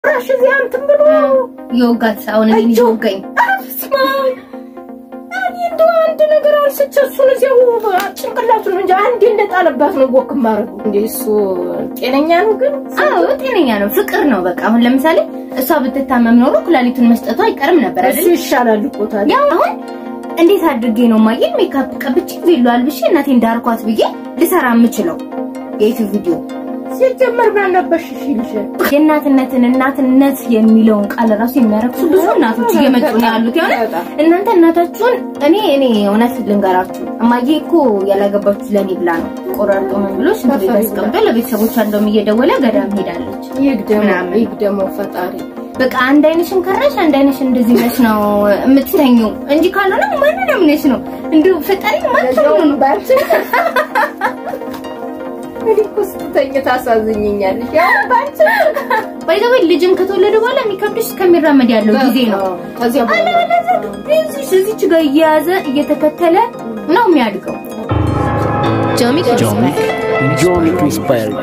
ራሽ እዚያ እንትን ብሎ የወጋት አሁን እኔን ይወጋኝ ስማ እኔ እንደው አንድ ነገር አንስቼ እሱን እዚያው ጭንቅላቱን እንጂ አንዴ እንደጣለባት ነው ወክ ማድረጉ። እንደ እሱ ጤነኛ ነው ግን አዎ ጤነኛ ነው ፍቅር ነው በቃ አሁን ለምሳሌ እሷ ብትታመም ኖሮ ኩላሊቱን መስጠቱ አይቀርም ነበር እሱ አይደል ይሻላል እኮ ታዲያ። ያው አሁን እንዴት አድርጌ ነው ማየን ሜካፕ ቀብቼ ቬሎ አልብሼ እናቴን ዳርኳት ብዬ ልሰራ የምችለው የዩቲዩብ ቪዲዮ ሲጀመር ባነበሽ ይልሽ የእናትነትን እናትነት የሚለውን ቃል ራሱ የሚያረክሱ ብዙ እናቶች እየመጡ ነው ያሉት። የሆነ እናንተ እናታችሁን እኔ እኔ እውነት ልንገራችሁ እማዬ እኮ ያላገባችሁ ለኔ ብላ ነው ቆራርጦ ምን ብሎ ሽንት ቤት አስቀምጦ ለቤተሰቦቿ እንደውም እየደወለ ገዳም ሄዳለች። ይግደሞ ምናምን። ይግደሞ ፈጣሪ በቃ አንድ አይነሽን ከራሽ አንድ አይነሽን እንደዚህ ነሽ ነው የምትተኙ እንጂ ካልሆነ ማንንም ነሽ ነው እንዲሁ ፈጣሪ ማንንም ነው ባንቺ እንግዲህ እኮ ስትተኝ ታሳዝኝኛለሽ። ያው ባንቺ ባይዘው ልጅን ከተወለደ በኋላ የሚከብድሽ እስከሚራመድ ያለው ጊዜ ነው። ከዚያ በኋላ እዚች እዚች ጋር እየያዘ እየተከተለ ነው የሚያድገው። Johnny Johnny, Johnny Crisper.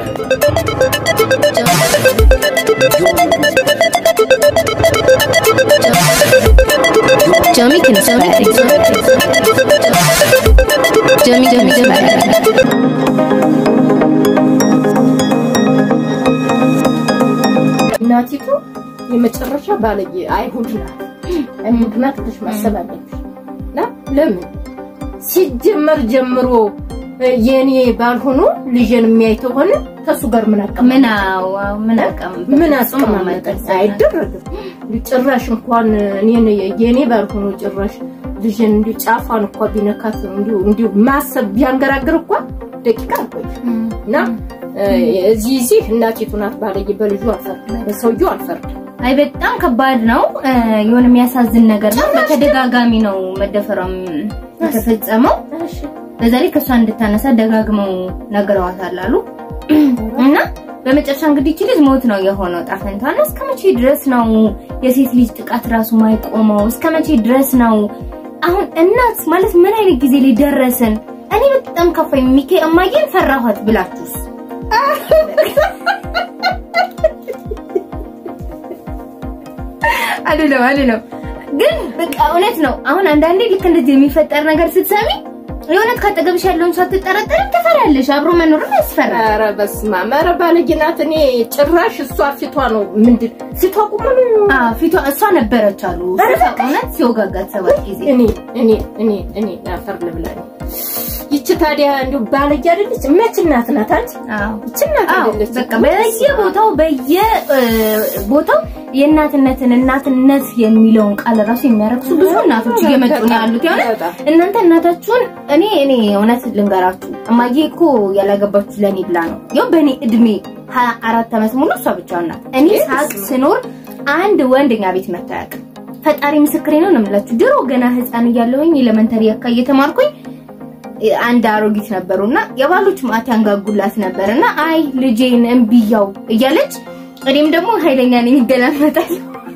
Johnny can spell. Johnny Johnny spell. እናቲቱ የመጨረሻ ባለጌ አይሁድ ናት። አይሁድ ናት ብለሽ ማሰብ አለብሽ። እና ለምን ሲጀመር ጀምሮ እ፣ የኔ ባልሆኖ ልጄን የሚያይ ከሆነ ከሱ ጋር ምን አቀማ ምን አዎ ምን አቀም ምን አስቀማመጠ? አይደረግም። ጭራሽ እንኳን እኔን የኔ ባልሆኖ ጭራሽ ልጄን እንዲሁ ጫፏን እኳ ቢነካት እንዲሁ እንዲሁ ማሰብ ቢያንገራግር እኳ ደቂቃ አልቆይም እና እ፣ እዚህ እዚህ እናቲቱ ናት ባለጌ። በልጁ አልፈርድም፣ በሰውየው አልፈርድም። አይ በጣም ከባድ ነው። እ፣ የሆነ የሚያሳዝን ነገር ነው። በተደጋጋሚ ነው መደፈሯም የተፈጸመው። በዛ ላይ ከእሷ እንድታነሳ ደጋግመው ነግረዋታል አሉ እና በመጨረሻ እንግዲህ ይቺ ልጅ ሞት ነው የሆነው ጣፈንታ እና እስከ መቼ ድረስ ነው የሴት ልጅ ጥቃት ራሱ ማይቆመው? እስከ መቼ ድረስ ነው አሁን እናት ማለት ምን አይነት ጊዜ ላይ ደረስን? እኔ በጣም ከፋኝ። ሚኬ እማዬን ፈራኋት ብላችሁስ አይደለም አይደለም፣ ግን በቃ እውነት ነው። አሁን አንዳንዴ ልክ እንደዚህ የሚፈጠር ነገር ስትሰሚ የእውነት ካጠገብሽ ያለውን ሰው አትጠራጠሪ፣ ትፈሪያለሽ። አብሮ መኖርም ያስፈራል። ኧረ በስመ አብ! ኧረ ባለጌ ናት። እኔ ጭራሽ እሷ ፊቷ ነው ምንድን ፊቷ ቁሞ ነው አዎ ፊቷ እሷ ነበረች አሉ እውነት ሲወጋጋት ሰባት ጊዜ እኔ እኔ እኔ እኔ አፈር ልብላ እኔ። ይቺ ታዲያ እንዲሁ ባለጌ አይደለች? መች እናት ናት አንቺ? አዎ ይቺ እናት አዎ አይደለች? በቃ በየቦታው በየቦታው የእናትነትን እናትነት የሚለውን ቃል ራሱ የሚያረክሱ ብዙ እናቶች እየመጡ ነው ያሉት። የሆነ በጣም። እናንተ እናታችሁን እኔ እኔ እውነት ልንገራችሁ እማዬ እኮ ያላገባችሁ ለእኔ ብላ ነው። ያው በእኔ እድሜ ሀያ አራት ዓመት ሙሉ እሷ ብቻዋን ናት። እኔ ሳቅ ስኖር አንድ ወንድ እኛ ቤት መጥቶ አያውቅም። ፈጣሪ ምስክሬ ነው ነው የምላችሁ። ድሮ ገና ህፃን እያለሁኝ ኤሌመንተሪ አካ እየተማርኩኝ አንድ አሮጊት ነበሩና የባሎች ማት ያንጋጉላት ነበርና አይ ልጄን እምቢያው እያለች እኔም ደግሞ ኃይለኛ ነኝ ይገላመጣል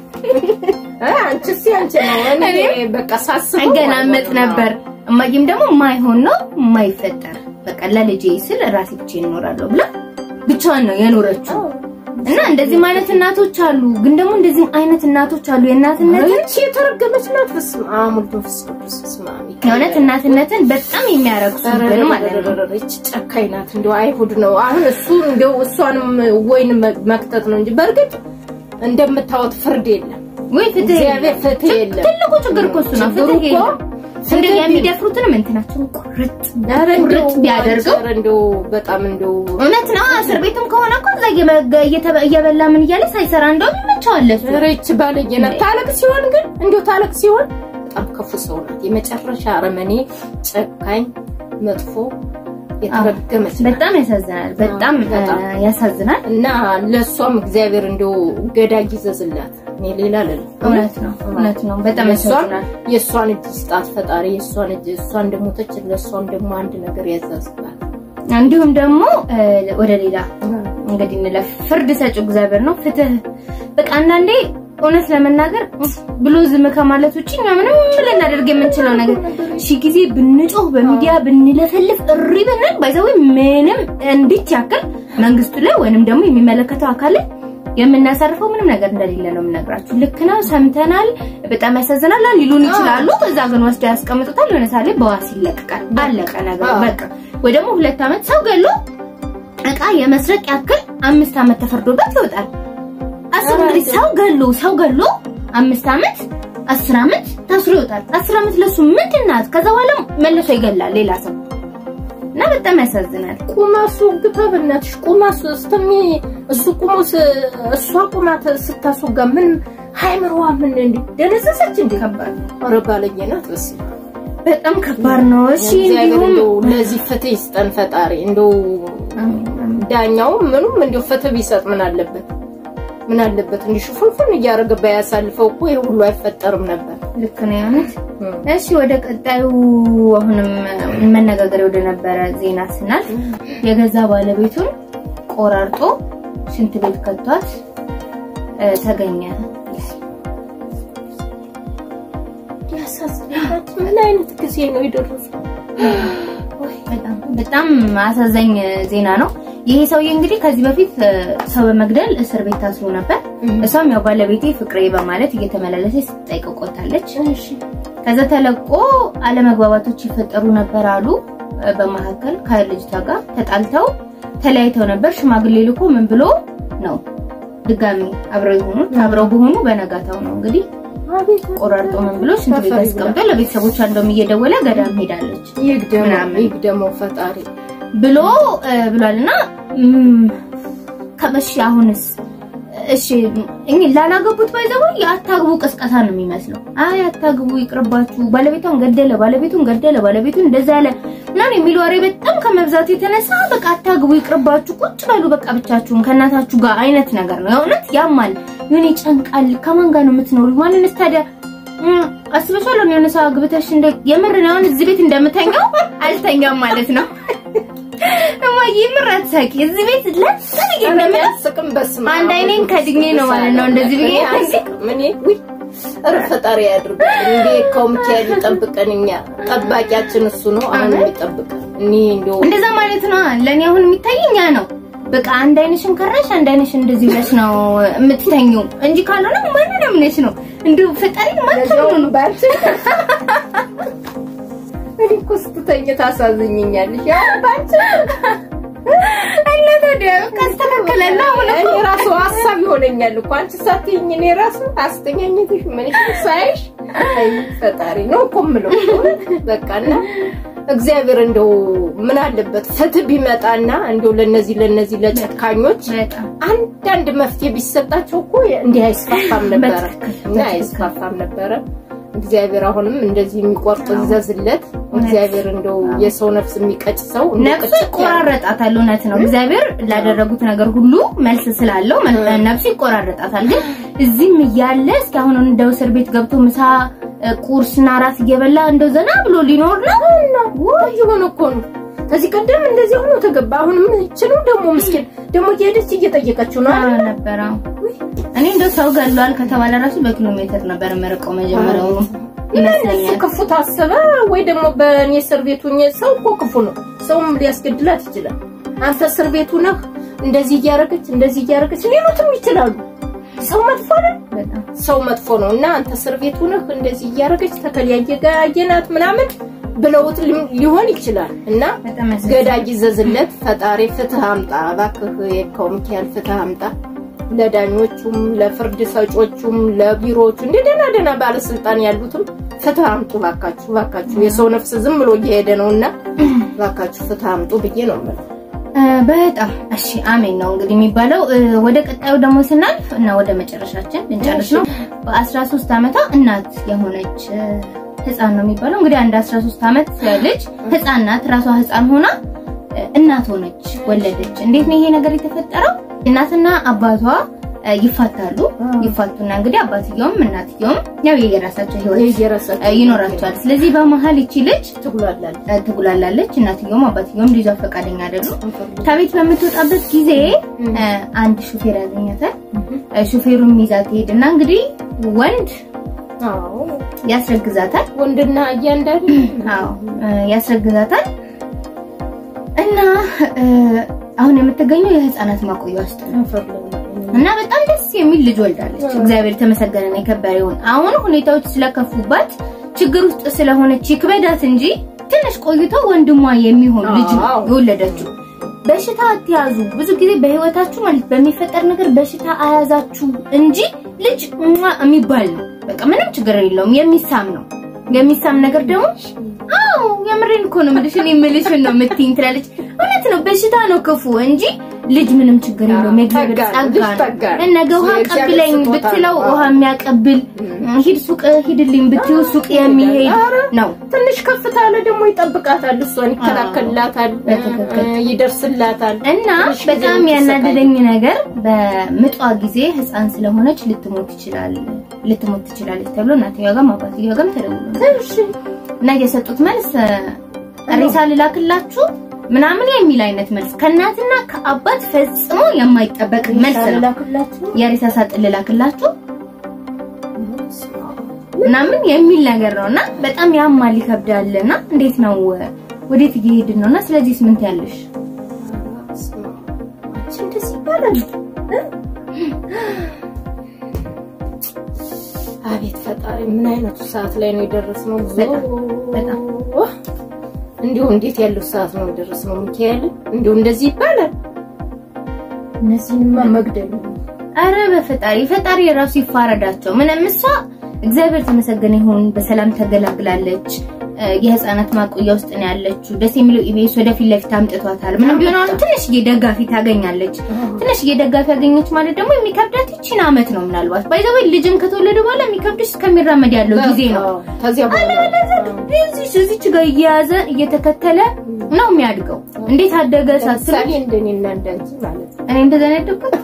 እ፣ አንቺስ ያንቺ ነው። እኔ በቃ ሳስበው እገላመጥ አይሆንም። ነበር። እማዬም ደግሞ ማይሆን ነው ማይፈጠር በቃ ለልጄ ስል ራሴ ብቻዬን እኖራለሁ ብላ ብቻዋን ነው የኖረችው። እና እንደዚህም አይነት እናቶች አሉ። ግን ደግሞ እንደዚህም አይነት እናቶች አሉ የእናትነትን ይቺ የተረገመች ናት። በስመ አብ ወወልድ ወመንፈስ ቅዱስ። በስመ አብ የእውነት እናትነትን በጣም የሚያረክሱ ግን ማለት ነው። ይቺ ጨካኝ ናት። እንደው አይሁድ ነው። አሁን እሱ እንደው እሷንም ወይን መክተት ነው እንጂ በእርግጥ እንደምታወት ፍርድ የለም። ወይ ፍትህ እግዚአብሔር የለም። ፍትህ የለም። ትልቁ ችግር እኮ እሱ ነው። ችግሩ ፍትህ እኮ የለም። እንደ የሚደፍሩትንም እንትናቸውን ቁርጥ ኧረ እንደው ቁርጥ ቢያደርገው ኧረ እንደው በጣም እንደው እውነት ነው። እስር ቤትም ከሆነ እኮ እዛ እየበ- እየተበ- እየበላ ምን እያለ ሳይሰራ እንደውም ይመቸዋል እሱ። ኧረ ይቺ ባለጌ ናት። ታለቅ ሲሆን ግን እንደው ታለቅ ሲሆን በጣም ክፉ ሰው ናት። የመጨረሻ አረመኔ፣ ጨካኝ፣ መጥፎ የተረገመች ናት። በጣም ያሳዝናል። በጣም በጣም። እ፣ ያሳዝናል። እና ለእሷም እግዚአብሔር እንደው ገዳይ ይዘዝላት። እኔ ሌላ ልል እውነት ነው። እውነት ነው። በጣም ያሳዝናል። የእሷን እጅ ስጣት ፈጣሪ። የእሷን እጅ እሷ እንደሞተች ለእሷም ደግሞ አንድ ነገር ያዛዝላት። እንዲሁም ደግሞ እ፣ ወደ ሌላ እንግዲህ እንለፍ። ፍርድ ሰጪው እግዚአብሔር ነው። ፍትህ በቃ አንዳንዴ እውነት ለመናገር ብሎ ዝም ከማለት ውጭ እኛ ምንም ልናደርግ የምንችለው ነገር ሺ ጊዜ ብንጮህ በሚዲያ ብንለፈልፍ እሪ ብንል ባይዘው ምንም እንዲች ያክል መንግስቱ ላይ ወይንም ደግሞ የሚመለከተው አካል ላይ የምናሳርፈው ምንም ነገር እንደሌለ ነው የምነግራችሁ። ልክ ነው፣ ሰምተናል፣ በጣም ያሳዝናል ሊሉን ይችላሉ። እዛ ግን ወስደው ያስቀምጡታል። የሆነ ሳሌ በዋስ ይለቀቃል። አለቀ ነገር በቃ። ወይ ደግሞ ሁለት ዓመት ሰው ገሎ እቃ የመስረቅ ያክል አምስት ዓመት ተፈርዶበት ይወጣል። አስብ እንግዲህ ሰው ገሎ ሰው ገሎ አምስት ዓመት አስር ዓመት ታስሮ ይወጣል። አስር ዓመት ለሱ ምንድን ናት? ከዛ በኋላ መልሶ ይገላል ሌላ ሰው እና በጣም ያሳዝናል። ቁመሱ ግባ በእናትሽ ቁመሱ ስተሚ እሱ ቁሞ ስ- እሷ ቁማ ተ- ስታስወጋ ምን ሃይምሮዋ ምን እንዲ ደነዘሰች እንዴ? ከባድ ነው። ኧረ ባለጌ ናት። በስመ አብ። በጣም ከባድ ነው። እሺ እግዚአብሔር እንዲሁም እንደው ለዚህ ፍትህ ይስጠን ፈጣሪ። እንደው ዳኛውም ምኑም እንደው ፍትህ ቢሰጥ ምን አለበት? ምን አለበት እንዲህ ሽፉንፉን እያደረገ ባያሳልፈው እኮ ይሄ ሁሉ አይፈጠርም ነበር። ልክ ነው የሆኑት። እሺ ወደ ቀጣዩ አሁንም መነጋገሪያ ወደ ነበረ ዜና ስናል የገዛ ባለቤቱን ቆራርጦ ሽንት ቤት ከቷት እ፣ ተገኘ። ያሳዝናል። ምን አይነት ጊዜ ነው የደረሰው? በጣም በጣም አሳዛኝ ዜና ነው። ይሄ ሰውዬ እንግዲህ ከዚህ በፊት እ፣ ሰው በመግደል እስር ቤት ታስሮ ነበር። እሷም ያው ባለቤቴ ፍቅሬ በማለት እየተመላለሰች ስትጠይቀው ቆይታለች። እሺ ከዛ ተለቆ አለመግባባቶች ይፈጠሩ ነበር አሉ። እ፣ በመካከል ከልጅቷ ጋር ተጣልተው ተለያይተው ነበር። ሽማግሌ ልኮ ምን ብሎ ነው ድጋሚ አብረው የሆኑት አብረው በሆኑ በነጋታው ነው እንግዲህ አቤት ቆራርጦ ምን ብሎ ሽንት ቤት አስቀምጦ ለቤተሰቦቿ እንደውም እየደወለ ገዳም ሄዳለች ይግደመው ምናምን ይግደመው ፈጣሪ። ብሎ እ፣ ብሏልና እም፣ ከመሽ አሁንስ እሺ እኔ ላላገቡት ባይዘው የአታግቡ ቅስቀሳ ነው የሚመስለው። አይ አታግቡ ይቅርባችሁ፣ ባለቤቷን ገደለ፣ ባለቤቱን ገደለ፣ ባለቤቱን እንደዛ ያለ ምናምን የሚል ወሬ በጣም ከመብዛቱ የተነሳ በቃ አታግቡ ይቅርባችሁ፣ ቁጭ በሉ በቃ ብቻችሁን ከእናታችሁ ጋር አይነት ነገር ነው። የእውነት ያማል፣ ይሁን ይጨንቃል። ከማን ጋር ነው የምትኖሩ? ማንንስ ታዲያ እም፣ አስበሻል? የሆነ ሰው አግብተሽ እንደ የምር ነው አሁን እዚህ ቤት እንደምተኛው አልተኛም ማለት ነው። እማዬ የምር አትሳቂ። እዚህ ቤት ለምን እንደምን አያስቅም። በስመ አብ አንድ አይኔን ከድኜ ነው ማለት ነው እንደዚህ ብዬ እኔ አያስቅም። እኔ ውይ ኧረ ፈጣሪ ያድርገን። እንዴ ከሚካኤል ይጠብቀን። እኛ ጠባቂያችን እሱ ነው። አሁን የሚጠብቀን እኔ እንደው እንደዛ ማለት ነው። ለኔ አሁን የሚታየኝ ያ ነው። በቃ አንድ አይነሽን ከራሽ አንድ አይነሽን እንደዚህ ብለሽ ነው የምትተኙ እንጂ ካልሆነ ማንን አምነሽ ነው እንዲሁ ፈጣሪ ማታምኑ ነው። ባንቺ እኔ እኮ ስትተኝ ታሳዝኝኛለሽ። ያው ባንቺ እና ታዲያ ካስተካከለና አሁን እኔ ራሱ ሀሳብ ይሆነኛል እኮ አንቺ ሳትይኝ እኔ ራሱ አስተኛኘትሽ ምንሽ ሳይሽ አይ ፈጣሪ ነው እኮ የምለው በቃና እግዚአብሔር እንደው ምን አለበት ፍትህ ቢመጣና እንደው ለነዚህ ለነዚህ ለጨካኞች በጣም አንዳንድ መፍትሄ ቢሰጣቸው እኮ እንዲህ አይስፋፋም ነበረ በትክክል፣ እና አይስፋፋም ነበረ። እግዚአብሔር አሁንም እንደዚህ የሚቆርጥ ይዘዝለት። እግዚአብሔር እንደው የሰው ነፍስ የሚቀጭ ሰው እንደው ነፍሱ ቅጭት ያለ- ይቆራረጣታል። እውነት ነው። እግዚአብሔር ላደረጉት ነገር ሁሉ መልስ ስላለው መ- ነፍሱ ይቆራረጣታል። ግን እዚህም እያለ እስኪ አሁን እንደው እስር ቤት ገብቶ ምሳ እ፣ ቁርስና ራት እየበላ እንደው ዘና ብሎ ሊኖር ነው። ወይ የሆነ እኮ ነው። ከዚህ ቀደም እንደዚህ ሆኖ ተገባ። አሁንም ይችሉ ደግሞ ምስኪን ደግሞ እየሄደች እየጠየቀችው ነው አዎ አይደል? ነበረ። እኔ እንደው ሰው ገሏል ከተባለ ራሱ በኪሎ ሜትር ነበር የምርቀው መጀመሪያውኑ እሱ ይመስለኛል። ክፉ ታሰበ ወይ ደግሞ በእኔ እስር ቤቱ ሆኜ ሰው እኮ ክፉ ነው። ሰውም ሊያስገድላት ይችላል። አንተ እስር ቤቱ ነህ እንደዚህ እያደረገች እንደዚህ እያደረገች ሌሎትም ይችላሉ። ሰው መጥፎ ነው። በጣም ሰው መጥፎ ነው እና አንተ እስር ቤቱ ነህ እንደዚህ እያደረገች ተከለያየ ጋየናት ምናምን ብለውት ሊም- ሊሆን ይችላል እና በጣም ያሳዝናል። ገዳጅ ይዘዝለት ፈጣሪ ፍትህ አምጣ እባክህ የካው ሚካኤል ፍትህ አምጣ ለዳኞቹም ለፍርድ ሰጮቹም ለቢሮዎቹ እንደ ደህና ደህና ባለስልጣን ያሉትም ፍትህ አምጡ እባካችሁ እባካችሁ የሰው ነፍስ ዝም ብሎ እየሄደ ነውና እባካችሁ ፍትህ አምጡ ብዬ ነው የምለው እ፣ በጣም እሺ፣ አሜን ነው እንግዲህ የሚባለው። እ፣ ወደ ቀጣዩ ደግሞ ስናልፍ እና ወደ መጨረሻችን ልንጨርስ ነው። በ13 ዓመቷ እናት የሆነች እ፣ ህፃን ነው የሚባለው እንግዲህ አንድ 13 ዓመት ልጅ ህፃን ናት። ራሷ ህፃን ሆና እ፣ እናት ሆነች፣ ወለደች። እንዴት ነው ይሄ ነገር የተፈጠረው? እናትና አባቷ እ፣ ይፋታሉ። ይፋቱና እንግዲህ አባትየውም እናትየውም ያው የየራሳቸው ህይወት የየራሳቸው እ፣ ይኖራቸዋል። ስለዚህ በመሀል ይቺ ልጅ ትጉላላለች እ፣ ትጉላላለች። እናትየውም አባትየውም ልጇ ፈቃደኛ አይደሉም። ከቤት በምትወጣበት ጊዜ እ፣ አንድ ሹፌር ያገኛታል። እ፣ ሹፌሩም ይዛት ትሄድና እንግዲህ ወንድ አዎ ያስረግዛታል። ወንድና እያንዳንዱ አዎ እ፣ ያስረግዛታል እና እ፣ አሁን የምትገኘው የህፃናት ማቆያ ውስጥ ነው። እና በጣም ደስ የሚል ልጅ ወልዳለች። እግዚአብሔር የተመሰገነና የከበረ ይሁን። አሁን ሁኔታዎች ስለከፉባት ችግር ውስጥ ስለሆነች ይክበዳት እንጂ ትንሽ ቆይቶ ወንድሟ የሚሆን ልጅ ነው አዎ። የወለደችው። በሽታ አትያዙ። ብዙ ጊዜ በህይወታችሁ ማለት በሚፈጠር ነገር በሽታ አያዛችሁ እንጂ ልጅ ሟ የሚባል ነው። በቃ ምንም ችግር የለውም። የሚሳም ነው። የሚሳም ነገር ደግሞ አዎ የምሬን እኮ ነው የምልሽ። እኔ የምልሽን ነው የምትይኝ ትላለች። እውነት ነው። በሽታ ነው ክፉ እንጂ ልጅ ምንም ችግር የለውም። የእግዚአብሔር ጸጋ ነው፣ ጸጋ ልጅ ነው። ጸጋ ነው። ነገ ውሃ የእግዚአብሔር ቀብለኝ ስጦታ ብትለው ነው። ውሃ የሚያቀብል ሂድ ሱቅ ሂድልኝ ብትይው ሱቅ የሚሄድ ኧረ ነው። ትንሽ ከፍታ አለ ደግሞ ይጠብቃታል፣ እሷን ይከላከልላታል፣ በትክክል። እ፣ ይደርስላታል። እና ትንሽ ጊዜ በጣም የምትሰቃይ። ያናደደኝ ነገር በምጧ ጊዜ ህፃን ስለሆነች ልትሞት ይችላል ልትሞት ትችላለች ተብሎ እናትየዋ ጋርም አባትየዋ ጋርም ተደውሎ ነበር። እሺ እና የሰጡት መልስ እ፣ ሬሳ ልላክላችሁ ምናምን የሚል አይነት መልስ ከእናትና ከአባት ፈጽሞ የማይጠበቅ መልስ ነው። ላክላችሁ የሬሳ ሳጥን ልላክላችሁ ምናምን የሚል ነገር ነው እና በጣም ያማል ይከብዳል። እና እንዴት ነው ወዴት እየሄድን ነው? እና ስለዚህ ምን ያለሽ እንደዚህ ይባላል። አቤት ፈጣሪ፣ ምን አይነቱ ሰዓት ላይ ነው የደረስነው? በጣም በጣም እንዲሁ እንዴት ያለው ሰዓት ነው የደረስነው? ሚካኤል እንዲሁ እንደዚህ ይባላል። እነዚህንማ መግደል ነው። አረ በፈጣሪ ፈጣሪ የራሱ ይፋረዳቸው። ምንም እሷ እግዚአብሔር ተመሰገነ ይሁን በሰላም ተገላግላለች። እ፣ የህፃናት ማቆያ ውስጥ ነው ያለችው። ደስ የሚለው ኢቢኤስ ወደፊት ለፊት አምጥቷታል። ምንም ቢሆን አሁን ትንሽዬ ደጋፊ ታገኛለች። ትንሽዬ ደጋፊ ያገኘች ማለት ደግሞ የሚከብዳት ይቺን አመት ነው ምናልባት ባይዘወይ ልጅም ከተወለደ በኋላ የሚከብድሽ እስከሚራመድ ያለው ጊዜ ነው። ከዚያ በኋላ እዚች እዚች ጋር እየያዘ እየተከተለ ነው የሚያድገው። እንዴት አደገ ሳስብ ለምሳሌ እንደኔና እንዳንቺ ማለት ነው። እኔ እንደዛ ነው ያደግኩት።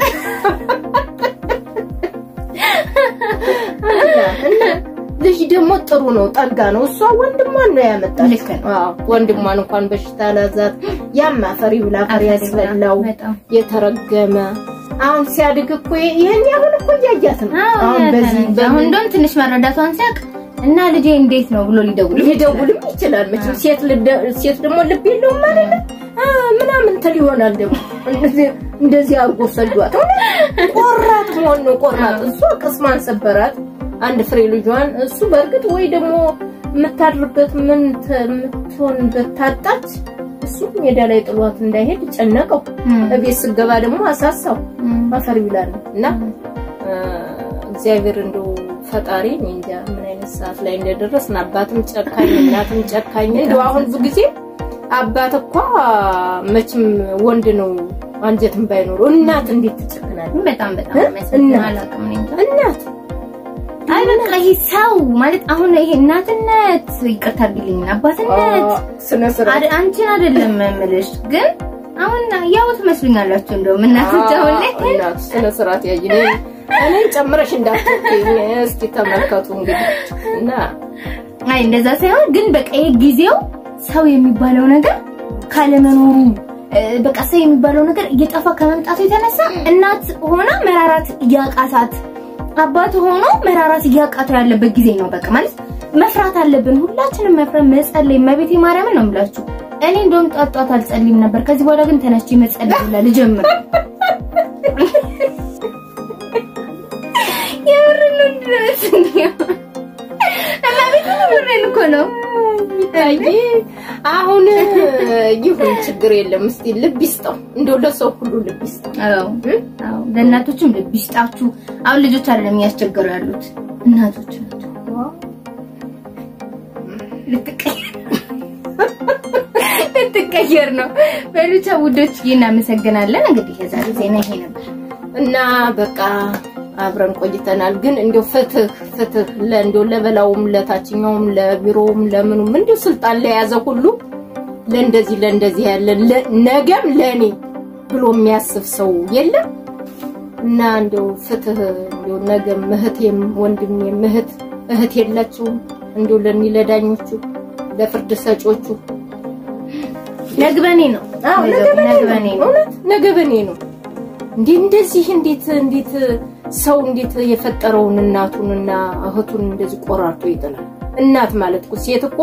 እና ልጅ ደግሞ ጥሩ ነው፣ ጠጋ ነው። እሷ ወንድሟን ነው ያመጣች። ልክ ነው። አዎ ወንድሟን እንኳን በሽታ ላዛት ያም አፈሪ ብላ አፈር ያስበላው በጣም የተረገመ አሁን ሲያድግ እኮ ይሄን ያሁን እኮ እያያት ነው። አሁን በዚህ አሁን እንደውም ትንሽ መረዳቷን ሲያውቅ እና ልጄ እንዴት ነው ብሎ ሊደውል ሊደውልም ይችላል። መቼም ሴት ልደ- ሴት ደግሞ ልብ የለውም ማለት ነው አ ምናምን ትል ይሆናል ደግሞ እንደዚህ እንደዚህ አድርጎ ሰዷት። ቆራጥ መሆን ነው ቆራጥ። እሷ ቅስሟን ሰበራት አንድ ፍሬ ልጇን። እሱ በእርግጥ ወይ ደግሞ የምታድርበት ምን ተ- የምትሆንበት ታጣች። እሱ ሜዳ ላይ ጥሏት እንዳይሄድ ጨነቀው። እቤት ስገባ ደግሞ አሳሳው አፈር ይላል እና እ፣ እግዚአብሔር እንደው ፈጣሪ እኔ እንጃ ምን አይነት ሰዓት ላይ እንደደረስን አባትም ጨካኝ እናትም ጨካኝ እንደው አሁን ብዙ ጊዜ አባት እኮ መቼም ወንድ ነው አንጀትም ባይኖረው እናት እንዴት ትጨክናለች በጣም በጣም እ? የሚያሳዝን እናት። አላውቅም እኔ እንጃ። እናት አይ በቃ ይሄ ሰው ማለት አሁን ይሄ እናትነት ይቅርታ አድርግልኝ አባትነት ስነ ስርዓት አድ- አንቺን አይደለም የምልሽ ግን አሁን ያው ትመስሉኛላችሁ እንደውም እናቶች አሁን ላይ እናት ስነ ስርዓት ያይ እኔን ጨምረሽ እንዳትገኝ እስኪ ተመልከቱ እንግዲህ እና አይ እንደዛ ሳይሆን ግን በቃ ይሄ ጊዜው ሰው የሚባለው ነገር ካለመኖሩ እ፣ በቃ ሰው የሚባለው ነገር እየጠፋ ከመምጣቱ የተነሳ እናት ሆና መራራት እያቃታት አባት ሆኖ መራራት እያቃተው ያለበት ጊዜ ነው። በቃ ማለት መፍራት አለብን ሁላችንም መፍራት፣ መጸለይ። መቤቴ ማርያምን ነው የምላችሁ። እኔ እንደውም ጧት ጧት አልጸልይም ነበር። ከዚህ በኋላ ግን ተነስቼ መጸለይ ብላ ልጀምር። የምሬን ነው ድረስ እና ቤት የምሬን እኮ ነው። አይ አሁን ይሁን ችግር የለም። እስቲ ልብ ይስጠው እንደው ለሰው ሁሉ ልብ ይስጠው። አዎ አዎ፣ ለእናቶችም ልብ ይስጣችሁ። አሁን ልጆች አይደለም እያስቸገሩ ያሉት እናቶች ናቸው። ልትቀየር ልትቀየር ነው። በሉቻ ውዶች እናመሰግናለን። እንግዲህ የዛሬ ዜና ይሄ ነበር። እና በቃ አብረን ቆይተናል። ግን እንደው ፍትህ ፍትህ ለእንደው ለበላውም ለታችኛውም ለቢሮውም ለምኑም እንደው ስልጣን ለያዘ ሁሉ ለእንደዚህ ለእንደዚህ ያለ ለ- ነገም ለኔ ብሎ የሚያስብ ሰው የለም። እና እንደው ፍትህ እንደው ነገም እህቴም ወንድሜም እህት እህት የላችሁም እንደው ለኒ ለዳኞቹ ለፍርድ ሰጮቹ ነግበኔ ነው አዎ ነግበኔ ነው። እውነት ነገ በኔ ነው። እንዴ እንደዚህ እንዴት እንዴት ሰው እንዴት የፈጠረውን እናቱንና እህቱን እንደዚህ ቆራርጦ ይጥላል? እናት ማለት እኮ ሴት እኮ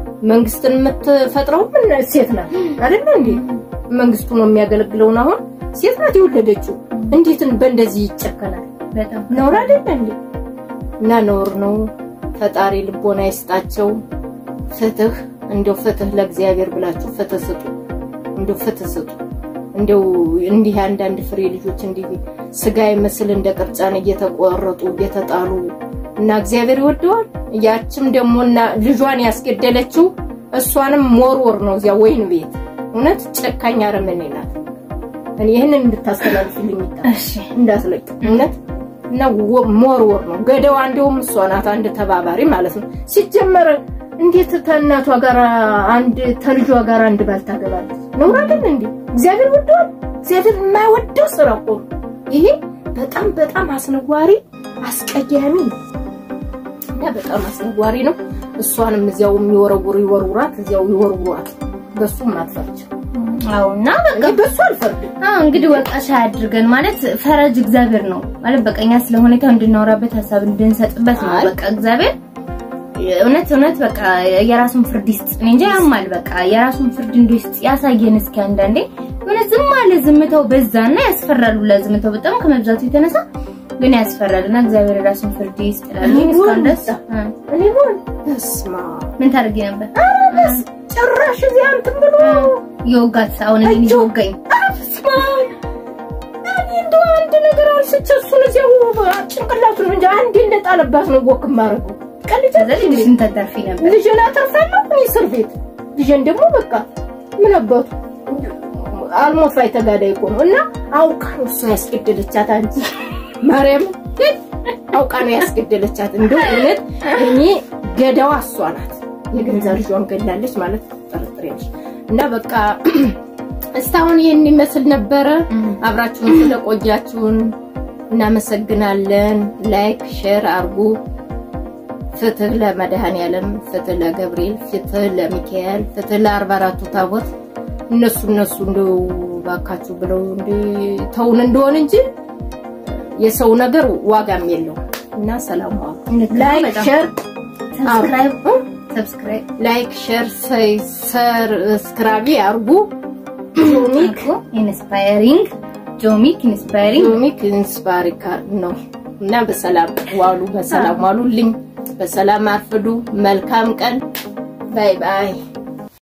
መንግስትን የምትፈጥረው ምን ሴት ናት አይደለ እንዴ? መንግስቱ ነው የሚያገለግለውን አሁን ሴት ናት የወለደችው። እንዴት በእንደዚህ ይጨከናል? በጣም ነውር አይደለ እንዴ? እና ነውር ነው። ፈጣሪ ልቦና ይስጣቸው። ፍትህ እንደው ፍትህ ለእግዚአብሔር ብላችሁ ፍትህ ስጡ። እንደው ፍትህ ስጡ። እንደው እንዲህ አንዳንድ ፍሬ ልጆች እንዲህ ስጋ ይመስል እንደ ቅርጫን እየተቆረጡ እየተጣሉ እና እግዚአብሔር ይወደዋል። ያችም ደግሞ እና ልጇን ያስገደለችው እሷንም ሞርወር ነው እዚያ ወይን ቤት። እውነት ጨካኝ አረመኔ ናት። እኔ ይህንን እንድታስተላልፍልኝ ይጣ እሺ እንዳትለቅ እውነት እና ወ- ሞርወር ነው ገደዋ። እንደውም እሷ ናት አንድ ተባባሪ ማለት ነው። ሲጀመር እንዴት ከእናቷ ጋር አንድ ተልጇ ጋር አንድ ባል ታገባለች? ነውር አይደል እንዴ? እግዚአብሔር ወደዋል። እግዚአብሔር የማይወደው ስራ እኮ ነው ይሄ። በጣም በጣም አስነዋሪ አስቀያሚ ነው እና በጣም አስነዋሪ ነው። እሷንም እዚያው የሚወረውሩ ይወርውራት፣ እዚያው ይወርውሯት። በሱም አትፈርጅም። አዎ እና በቃ እኔ በሱ አልፈርድም። አዎ እንግዲህ ወቃሽ አያድርገን ማለት ፈረጅ እግዚአብሔር ነው ማለት በቃ እኛ ስለ ሁኔታው እንድናወራበት ሀሳብ እንድንሰጥበት ነው። አይ። በቃ እግዚአብሔር እውነት እውነት በቃ የራሱን ፍርድ ይስጥ። እኔ እንጃ ያማል። በቃ የራሱን ፍርድ እንዲስጥ ያሳየን እስኪ አንዳንዴ የሆነ ዝም አለ ዝምታው በዛና ያስፈራሉ። ለዝምታው በጣም ከመብዛቱ የተነሳ ግን ያስፈራልና እግዚአብሔር የራሱን ፍርድ ይስጥ እላለሁ። እኔ እስካሁን ሆን ድረስ እ፣ እኔ ሆን በስማ ምን ታደርጊ ነበር? በስ ጭራሽ እዚያ እንትን ብሎ የወጋት አሁን እኔን እየወጋኝ በስመ አብ። እኔ እንደው አንድ ነገር አንስቼ እሱን እዚያው ጭንቅላቱን እንጂ አንዴ እንደጣለባት ነው ወክ የማደርገው። ቀልጃ ከዛ ልጅሽን ተተርፊ ነበር። ልጄን አተርፋለሁ እኔ እስር ቤት። ልጄን ደግሞ በቃ ምን አባቱ አልሞት ላይ ተጋዳይ እኮ ነው። እና አውቃ ነው እሷ ያስገደለቻት አንቺ ማርያም አውቃ ነው ያስገደለቻት። እንደው እውነት እኔ ገዳዋ እሷ ናት። የገንዛ ልጇን ገላለች ማለት ጠርጥሬያለሽ። እና በቃ እስካሁን ይህን ይመስል ነበረ። አብራችሁን ስለቆያችሁን እናመሰግናለን። ላይክ ሼር አርጉ። ፍትህ ለመድኃኔዓለም፣ ፍትህ ለገብርኤል፣ ፍትህ ለሚካኤል፣ ፍትህ ለአርባ አራቱ ታቦት እነሱ እነሱ እንደው ባካችሁ ብለው እንደ ተውን እንደሆን እንጂ የሰው ነገር ዋጋም የለውም እና ሰላም ዋሉ። ልክ ነው ላይክ በጣም። ሼር ሰብስክራይብ አርጉ። ሰብስክራይብ ላይክ ሼር ሰብስክራይብ አርጉ። ጆሚክ ኢንስፓይሪንግ ጆሚክ ኢንስፓይሪንግ ጆሚክ ኢንስፓሪካ ነው እና በሰላም ዋሉ፣ በሰላም ዋሉልኝ፣ በሰላም አርፍዱ። መልካም ቀን። ባይ ባይ